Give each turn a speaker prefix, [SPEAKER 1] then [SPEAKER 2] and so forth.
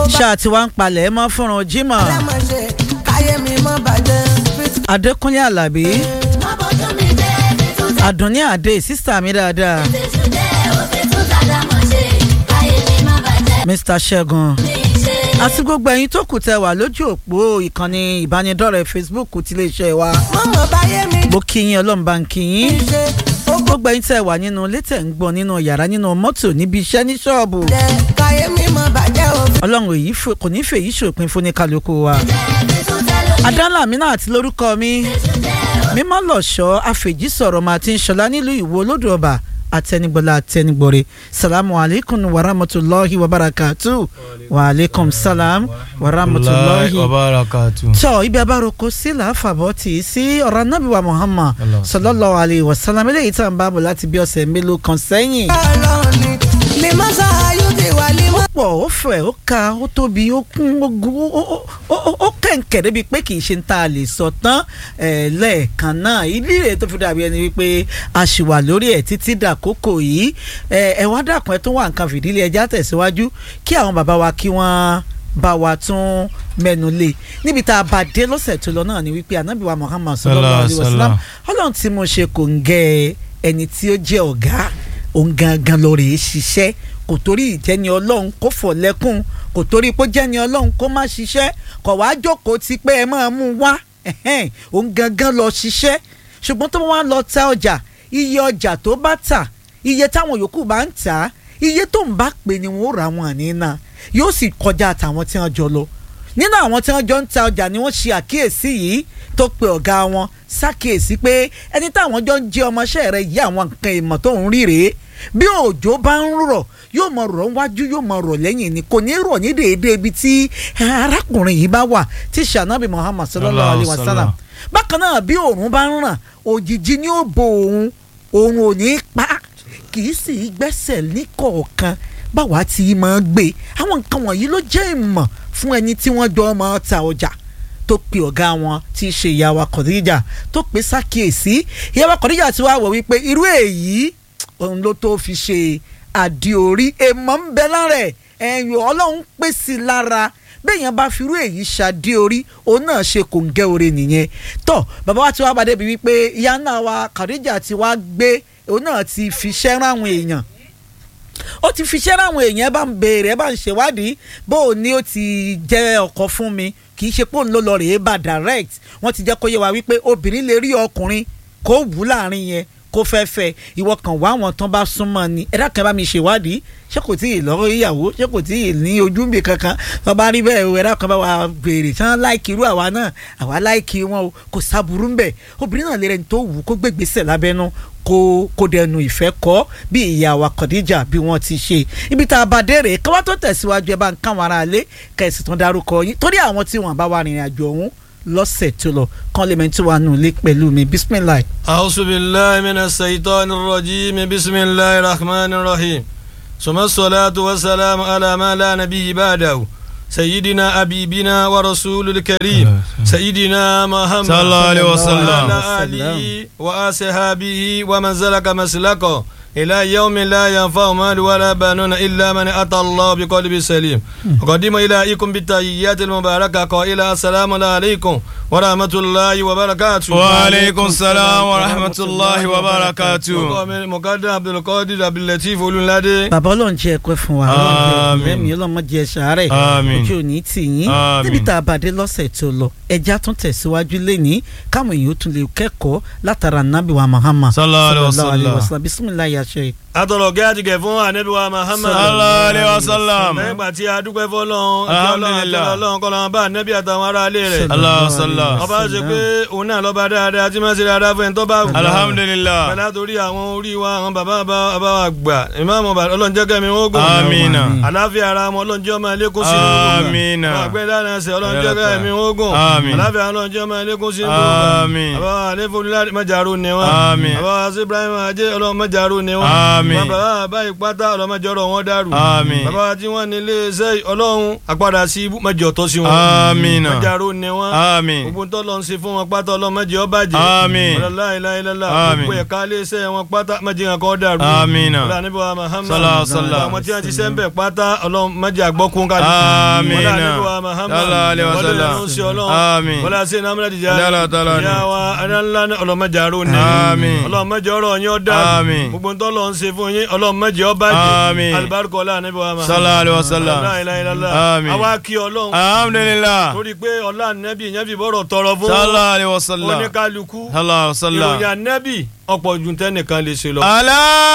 [SPEAKER 1] ṣáà tí wàá ń palẹ̀ mọ́ fúnrun jimoh
[SPEAKER 2] lẹ́mọ̀ṣe káyé mi mọ́ bàjẹ́.
[SPEAKER 1] adékúnlé alábí
[SPEAKER 3] má bọ́jú mi jẹ́ fi tún tẹ̀
[SPEAKER 1] àdùnní àdé sísítà mi dáadáa
[SPEAKER 3] fi tún jẹ́ òfin tún dàda mọ̀ ṣe káyé mi má bàjẹ́
[SPEAKER 1] mr ṣẹ́gun
[SPEAKER 3] mi ṣe.
[SPEAKER 1] àti gbogbo ẹ̀yin tó kù tẹ wà lójú òpó ìkànnì ìbánidọ́rẹ̀ẹ́ facebook ti iléeṣẹ́ wa
[SPEAKER 2] mọ̀mọ́ báyé mi
[SPEAKER 1] mo kí yín ọlọ́run bá ń kí yín
[SPEAKER 2] ṣe ó
[SPEAKER 1] gbogbo ẹ̀yin tẹ wà nínú ilé tẹ̀ ń gbọ́ nínú yàrá nínú mọ́tò níbi iṣẹ́ ní ṣọ́ọ̀bù
[SPEAKER 2] jẹ́ káyé mi mọ́ bàjẹ́ o.
[SPEAKER 1] ọlọ́run èyí fò- kò ní fèyí ṣòpin fún ní kálukú wa
[SPEAKER 3] fi tún tẹ̀ lómi
[SPEAKER 1] adánlá mi náà ti lórúkọ mi
[SPEAKER 3] tún jẹ́
[SPEAKER 1] mímọ́ lọ́ṣọ́ àfèjì sọ̀rọ̀ máa ti ń ṣọlá nílùú ìwò olódò ọba àtẹnigbọ́lá àtẹnigbọ́re salamu alaykum wa rahmatulahi wa barakatu wa aleykum salam wa rahmatulahi
[SPEAKER 4] wa barakatu.
[SPEAKER 1] tọ́ ibi abároko sí làáfàbọ̀ tì í sí ọ̀rọ̀ anábìwá muhammad
[SPEAKER 4] Allah.
[SPEAKER 1] sallallahu alayhi wa sallam eléyìí tá à ń bá bọ̀ láti bí ọ̀sẹ̀ mélòó kan sẹ́yìn.
[SPEAKER 2] ọlọ́run ni ni mọ́sá ayú ti wà ní mọ́.
[SPEAKER 1] pọ̀ ó fẹ̀ ó ka ó tóbi ó kún ó gu ó ó ó ó ó kẹ̀ǹkẹ̀ débi pé kì í ṣe ń ta lè sọ tán ẹ̀ lẹ́ẹ̀kan náà ìdílé tó fi dàbí ẹni wípé a ṣì wà lórí ẹ̀ títí dàkókò yìí ẹ̀ ẹ̀ wá dàkún ẹ̀ tó wà nǹkan fìdílé ẹja tẹ̀síwájú kí àwọn bàbá wa kí wọ́n bá wa tún mẹ́nu lé níbi tá a bá dé lọ́sẹ̀ tó lọ náà ni wípé anabi wa muhammad sallallahu alayhi wa sallam ọlọ́run tí mo ṣe kò ń gẹ ẹni tí ó jẹ́ ọ̀gá òun gangan lọ rèé ṣiṣẹ́ kò torí ìjẹni ọlọ́run kó fọ̀ lẹ́kùn kò torí pé jẹ́ni ọlọ́run kó má ṣiṣẹ́ kò wá jókòó ti pé ẹ máa mú un wá ẹ̀hẹ́n, òun gangan lọ ṣiṣẹ́ ṣùgbọ́n tó bá wá lọ ta ọjà iye ọjà tó bá tà iye táwọn yòókù bá ń tà á iye tó ń bá pè ni wọ́n rà wọ́n àní náà yóò sì kọjá àtàwọn tí wọ́n jọ lọ nínú àwọn tí wọ́n jọ ń ta ọjà ni wọ́n ṣe àkíyèsí yìí tó pe ọ̀gá wọn ṣàkíyèsí pé ẹni táwọn jọ ń jẹ́ ọmọọṣẹ́ rẹ̀ yí àwọn nǹkan ìmọ̀ tó ń rí rèé bí òjò bá ń rọ̀ yóò mọ rọ̀ wájú yóò mọ rọ̀ lẹ́yìn ni kò ní rọ̀ ní déédéé ibi tí arákùnrin yìí bá wà tí sànàbì muhammad sallallahu alayhi wa sallam bákan náà bí òòrùn bá ń ràn òjìji ni ó bo òun òun ò ní pa kì í sì í gbẹ́sẹ̀ ní kọ̀ọ̀kan báwa ti máa gbé àwọn nǹkan wọ̀nyí ló jẹ́ ìmọ̀ fún ẹni tí wọ́n jọ máa ta ọjà tó pe ọ̀gá wọn tí í ṣe ìyàwó Khadija tó pe sákìyèsí ìyàwó Khadija ti wá wọ̀ wípé irú èyí òun ló tó fi ṣe àdìorí èèmọ̀ ń bẹ lára ẹ̀ ẹ̀yìn ọlọ́run pèsè lára bẹ́ẹ̀yàn bá firú èyí ṣàdí orí òun náà ṣe kò ń gẹ́ oore nìyẹn tọ́ bàbá wa ti wá bàdé bíi wípé ìyá náà wa Khadija ti wá gbé òun náà ti fi ṣẹ́ ráwọn èèyàn ó ti fi ṣẹ́ ráwọn èèyàn ẹ bá ń béèrè ẹ bá ń ṣèwádìí bó o ní ó ti jẹ́ ọkọ fún mi kì í ṣe pé òun ló lọ rèé bá direct wọ́n ti jẹ́ kó yé wa wípé obìnrin lè rí ọkùnrin kó wù ú láàrin yẹn kó fẹ́ fẹ́ ìwọ kan wá àwọn tán bá súnmọ́ ni ẹ̀dá kan bá mi ṣèwádìí ṣé kò tí ì lọ́wọ́ ìyàwó ṣé kò tí ì ní ojú mi kankan tó bá rí bẹ́ẹ̀ ẹ̀dá kan bá wa béèrè tí wọ́n láìkì irú àwa náà àwa láìkì wọn o kò sábúrú ńbẹ̀ obìnrin náà lè rẹni tó wù ú kó gbégbèsè lábẹ́nú kó kó dẹnu ìfẹ́ kọ́ bí ìyá wa Khadija bí wọ́n ti ṣe ibi tá a bá dé rèé káwá tó tẹ̀síwájú ẹ bá ń káwọn ará ilé kẹ̀sì tán dárúkọ yín torí àwọn tí wọ́n bá wà rìnrìn àjò ọ̀hún lọ́sẹ̀ tó lọ kán lè mẹ́tí wà nù lé pẹ̀lú mi bisimilayi.
[SPEAKER 4] أعوذ بالله من الشيطان الرجيم بسم الله الرحمن الرحيم ثم الصلاة والسلام على ما لا نبي بعده سيدنا حبيبنا ورسول الكريم سيدنا محمد
[SPEAKER 5] صلى الله عليه وسلم.
[SPEAKER 4] وعلى آله وأصحابه ومن سلك مسلكه إلى يوم لا ينفع مال ولا بنون إلا من أتى الله بقلب سليم أقدم إليكم بالتحيات المباركة قائلا السلام عليكم ورحمة الله وبركاته
[SPEAKER 5] وعليكم السلام ورحمة الله وبركاته.
[SPEAKER 4] مقدم عبد القادر عبد اللطيف olùládé.
[SPEAKER 1] bàbá ọlọ́run jẹ́ ẹ̀kọ́ fún wa
[SPEAKER 5] Àmín.
[SPEAKER 1] lẹ́mìí ọlọ́mọ jẹ́ sàárẹ̀
[SPEAKER 5] Àmín.
[SPEAKER 1] ojú òní tì yín
[SPEAKER 5] Àmín.
[SPEAKER 1] níbi tá a bá dé lọ́sẹ̀ tó lọ ẹja tún tẹ̀síwájú lẹ́ni káwọn èèyàn ó tún lè kẹ́kọ̀ọ́ látara nabi wa Muhammad
[SPEAKER 5] Sallallahu alaihi wa sallam.
[SPEAKER 1] bisimilayi aṣọ
[SPEAKER 4] atọ̀rọ̀ gẹ́ àtìgẹ̀ fún anabi wa Muhammad.
[SPEAKER 5] Sallallahu alaihi wa sallam.
[SPEAKER 4] nígbà tí a dúpẹ́ fọlọ́run kí ọlọ́run àti
[SPEAKER 5] Alhamdulillah.
[SPEAKER 4] ọlọ́run kọ́ lọ́wọ́ bá anabi àtàwọn ará ilé rẹ̀.
[SPEAKER 5] Allah sallam.
[SPEAKER 4] ọba ṣe pé òun náà lọ́ba dáadáa tí máa ṣe dáadáa fún ẹni tó bá wù.
[SPEAKER 5] Alhamdulillah.
[SPEAKER 4] pẹ̀lú àtòrí àwọn orí wa àwọn bàbá bàbá wa gbà ìmáàmù ọlọ́run jẹ́ kẹ́mi wọ́n gùn.
[SPEAKER 5] Amina.
[SPEAKER 4] àláfíà ara wọn ọlọ́run jẹ́ ọmọ ilé kó sí nínú gbogbo.
[SPEAKER 5] Amina.
[SPEAKER 4] àwọn àgbẹ̀ dáná ẹsẹ̀ ọlọ́run jẹ́ kẹ́mi wọ́n gùn.
[SPEAKER 5] Amin.
[SPEAKER 4] àláfíà ọlọ́run jẹ́ ọmọ ilé kó sí nínú gbogbo.
[SPEAKER 5] Amin.
[SPEAKER 4] àbá wa àlefonílá mẹ́jàrú ni wọn.
[SPEAKER 5] Amin.
[SPEAKER 4] àbá wa sí Ibrahim ajé ọlọ́run mẹ́jàrú ni wọn.
[SPEAKER 5] Amin. Àmín.
[SPEAKER 4] bàbá báyìí pátá ọlọ́mọdé ọ̀rọ̀ wọn dàrú.
[SPEAKER 5] Àmín.
[SPEAKER 4] bàbá tí wọ́n ní iléeṣẹ́ ọlọ́run àpadà sí ibú mẹ́jọ tó sí wọn.
[SPEAKER 5] Àmín.
[SPEAKER 4] mẹ́jàrú ni wọ́n.
[SPEAKER 5] Àmín.
[SPEAKER 4] gbogbo tó lọ ń ṣe fún wọn pátá ọlọ́mọdé ó bàjẹ́.
[SPEAKER 5] Àmín.
[SPEAKER 4] ọlọ́láìláìlá
[SPEAKER 5] Àmín.
[SPEAKER 4] gbogbo ẹ̀ka iléeṣẹ́ wọn pátá mẹ́jẹ kan kọ́ dàrú.
[SPEAKER 5] Àmín.
[SPEAKER 4] ọlọ́run níbi wa Muhammad.
[SPEAKER 5] Sallallahu alaihi wasallam.
[SPEAKER 4] àwọn tí wọ́n ti sẹ́ńbẹ̀ pátá ọlọ́mọdé àgbọ́kún kálí.
[SPEAKER 5] Àmín.
[SPEAKER 4] ọlọ́run níbi wa Muhammad.
[SPEAKER 5] Sallallahu alaihi wasallam.
[SPEAKER 4] ọlọ́run sí ọlọ́run.
[SPEAKER 5] Àmín.
[SPEAKER 4] ọlọ́run sí nàmúlẹ̀ dìjà.
[SPEAKER 5] Allah ta'ala ni.
[SPEAKER 4] ìyá wa adáńlá ọlọ́mọdé àrò ní.
[SPEAKER 5] Àmín.
[SPEAKER 4] ọlọ́mọdé ọ̀rọ̀ yín ó dàrú.
[SPEAKER 5] Àmín.
[SPEAKER 4] gbogbo ń tọ́lọ̀ ń ṣe fún yín ọlọ́mọdé ó bàjẹ́.
[SPEAKER 5] Àmín.
[SPEAKER 4] alibarika ọlá níbi wa Muhammad.
[SPEAKER 5] Sallallahu alaihi wasallam.
[SPEAKER 4] La ilaha illallah.
[SPEAKER 5] Àmín.
[SPEAKER 4] àwa kí ọlọ́run
[SPEAKER 5] alhamdulillah
[SPEAKER 4] torí pé ọlá nẹ́bí yẹn fi bọ́rọ̀ tọrọ fún
[SPEAKER 5] sallallahu alaihi wasallam
[SPEAKER 4] oníkálukú
[SPEAKER 5] sallallahu alaihi wasallam
[SPEAKER 4] ìròyìn nẹ́bí ọ̀pọ̀ ju tẹ́nìkan lè ṣe lọ.
[SPEAKER 5] ala